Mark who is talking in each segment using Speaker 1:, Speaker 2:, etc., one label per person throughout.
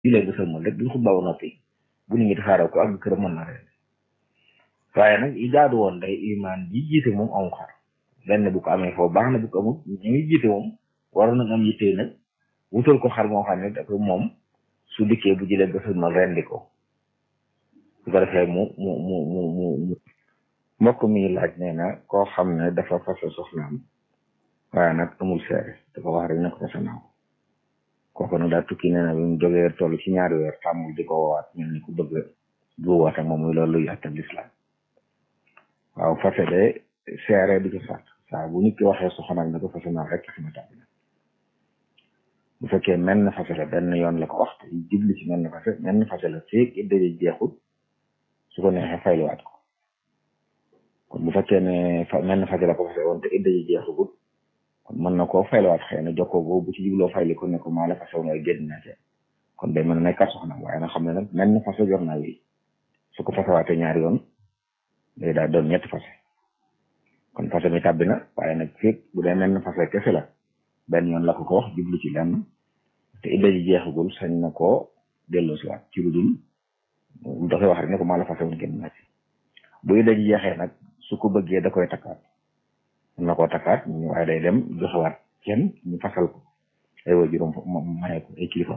Speaker 1: julee ba sëlmal rek duñ xutba ba noppi bu nit ñi tasaaroo ko ak këram mën na ren waaye nag i jaadu woon day imaan ji jiite moom amu xar benn bu ko amee foofu baax na bu ko amul ñu ngi jiite moom waroon nañ am yitte nag wutal ko xar moo xam ne dafa moom su dikkee bu jëlee ba sëlmal rendi ko su ko defee mu mu mu mu mu mu mbokk mi laaj nee na koo xam ne dafa fase soxnaam waaye nag amul seere dafa wax rek ne ko fase naa ko kooku nag daa tukki nee na bi mu jógee toll ci ñaari weer tàmmul di ko woowaat mel ni ku bëgg juwaat ak moom muy loolu luy àttab lislaam waaw fase de seere du ci sàtt saa bu nit ki waxee soxnaam ne ko fase naa rek tax na tàbbi na bu fekkee mel na fase la benn yoon la ko wax te jubli ci mel na fase mel na fase la feeg idda ji jeexul su ko neexee fayluwaat ko kon bu fekkee ne fa mel na fase la ko fase woon te idda ji jeexagul kon mën na koo fayluwaat xëy na jokkoo boobu bu ci jubloo fayli ko ne ko maa la fase woon waaye génn naa ca kon day mën a nekkat soxnaam waaye nag xam ne nag mel na fase jor naa wi su ko fasewaatee ñaari yoon day daal doon ñetti fase kon fase mi tàbbi na waaye nag feeg bu dee mel na fase kese la benn yoon la ko ko wax jublu ci lenn te idda ji jeexagul sañ na koo delloo si waat ci lu dul dafay wax rek ne ko maa la fase woon génn naa ci bu idda ji jeexee nag su ko bëggee da koy takkaat mën na koo takkaat waaye day dem joxewaat kenn ñu fasal ko ay wa juróom maye ko ay kilifa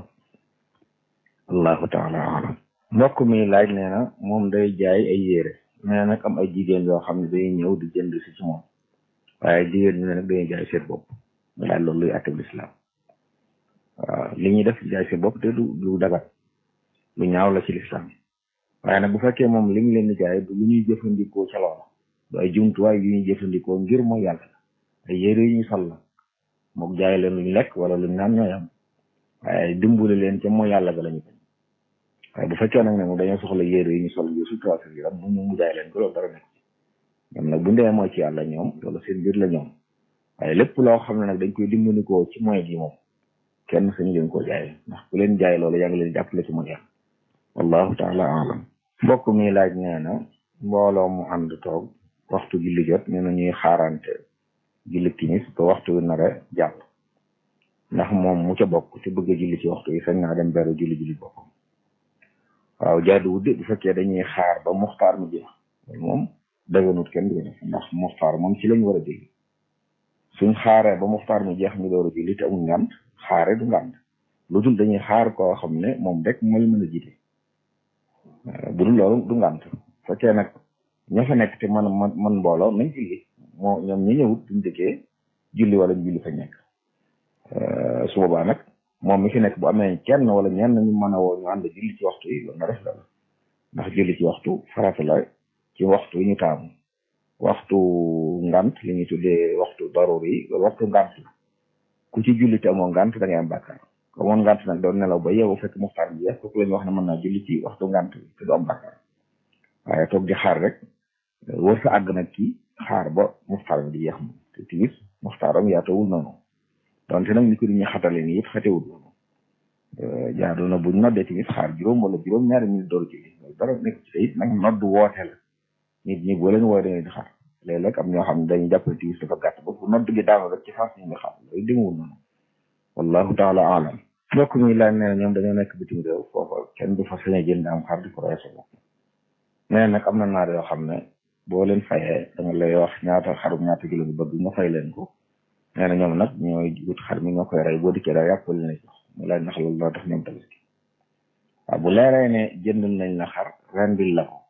Speaker 1: allahu taala alam mbokk mi laaj nee na moom day jaay ay yére nee nag am ay jigéen yoo xam ne day ñëw di jënd si ci moom waaye jigéen ñi ne nag dañuy jaay seen bopp mu laaj loolu luy àtteb lislaam waaw li ñuy def jaay seen bopp te du du dagat lu ñaaw la ci lislaam waaye nag bu fekkee moom li ñu leen di jaay du lu ñuy jëfandikoo ca loola du ay jumtuwaay yu ñuy jëfandikoo ngir mooy yàlla ay yére yu ñuy sol la mook jaay leen luñ lekk wala luñ naan ñooy am waaye dimbali leen ca mooy yàlla ga lañu bañ waaye bu fekkee nag ne moom dañoo soxla yére yu ñu sol ngir sutura seen yaram mu ñu mu jaay leen ko loolu dara nekk ñoom nag bu ndee mooy ci yàlla ñoom loolu seen mbir la ñoom waaye lépp loo xam ne nag dañ koy dimbandikoo ci moy gi moom kenn sañu leen koo jaay ndax ku leen jaay loolu yaa ngi leen jàppale ci mooy yàlla wallahu taala alam mbokk mi laaj nee na mbooloo mu ànd toog waxtu julli jot nee na ñuy xaarante julli timis ba waxtu wi nar a jàll ndax moom mu ca bokk te bëgg a julli ci waxtu yi sañ naa dem beru julli julli boppam waaw jaaduwut de bu fekkee dañuy xaar ba muxtaar mu jeex moom daganut kenn du def ndax muxtaar moom ci lañ war a julli suñ xaaree ba muxtaar mu jeex ñu door a julli te amul ngànt xaare du ngànt lu dul dañuy xaar koo xam ne moom rek mooy mën a jiite bu dul loolu du ngànt fekkee nag ña fa nekk te man man man mbooloo nañ julli moo ñoom ñi ñëwut duñ dëkkee julli wala ñu julli fa nekk su boobaa nag moom mi fi nekk bu amee kenn wala ñenn ñu mën a woo ñu ànd julli ci waxtu yi loolu na def la ndax julli ci waxtu farata la ci waxtu yi ñu taamu waxtu ngant li ñuy tuddee waxtu daruri yi loolu waxtu ngant la ku ci julli te amoo ngant da ngay am bàkkaar ko amoon ngant nag doon nelaw ba yeewu fekk muxtaar bi jeex kooku la ñu wax ne mën naa julli ci waxtu ngant bi te du am bàkkaar waaye toog di xaar rek wër sa àgg nag kii xaar ba muxtaar bi di jeex moom te timis muxtaaram yaatawul noonu donte nag ni ko ñu xatale nii it xatewul noonu jaadu na buñ noddee timis xaar juróom wala juróom ñaari minute door julli loolu dara nekk ci it nag nodd woote la nit ñi boo leen wooy dañuy di xaar léeg-léeg am ñoo xam ne dañuy jàppale timis dafa gàtt ba bu nodd gi daanu rek ci faas ñu ngi xaar loolu demewul noonu wallahu taala alam mbokk mi laaj nee na ñoom dañoo nekk bitim réew foofa kenn du fa sañ a jënd am xar di ko roy sa bopp nee nag am na naar yoo xam ne boo leen fayee da nga lay wax ñaata xarum ñaata kilo bi bëgg nga fay leen ko nee na ñoom nag ñooy wut xar mi ñoo koy rey boo dikkee daal yàpp leen jox mu laaj ndax loolu loo tax ñoom tabaski waaw bu leeree ne jëndal nañ la xar rendil la ko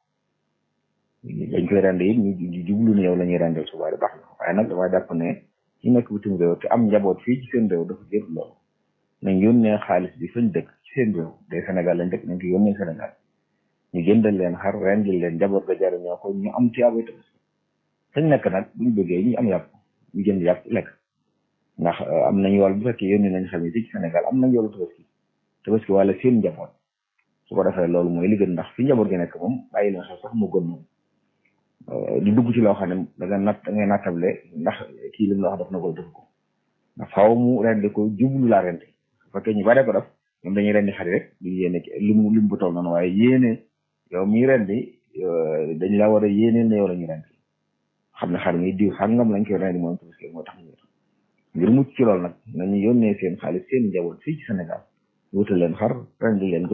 Speaker 1: dañ koy rend it ñu jublu ne yow la ñuy rendil suba di baax na waaye nag dama jàpp ne ci nekk bitim réew te am njaboot fii ci seen réew dafa jër loolu nañ yónnee xaalis bi fañ dëkk ci seen réew day Sénégal lañ dëkk nañ ko yónnee Sénégal ñu jëndal leen xar rendil leen njaboot ga jariñoo ko ñu am tiyaabay tabaski fañ nekk nag buñ bëggee ñu am yàpp ñu jënd yàpp lekk ndax am nañ yool bu fekkee yónni nañ xam ne ci Sénégal am nañ yoolu tabaski tabaski wala seen njaboot su ko defee loolu mooy li gën ndax fi njaboot gi nekk moom bàyyi leen xel sax mu gën moom di dugg ci loo xam ne da nga nat da ngay nattable ndax kii li mu la wax def na ko def ko ndax faaw mu rendi ko jublu laa rendi su fekkee ñu bare ko def ñoom dañuy rendi xari rek du yéene limu lim bu toll noonu waaye yéene yow miy rendi dañ la war a yéene ne yow la ñu rendi xam ne xar mi diw sàngam lañ koy rendi moom tabaski moo tax ñu ngir mucc ci loolu nag nañu yónnee seen xaalis seen njaboot fii ci Sénégal wutal leen xar rendi leen ko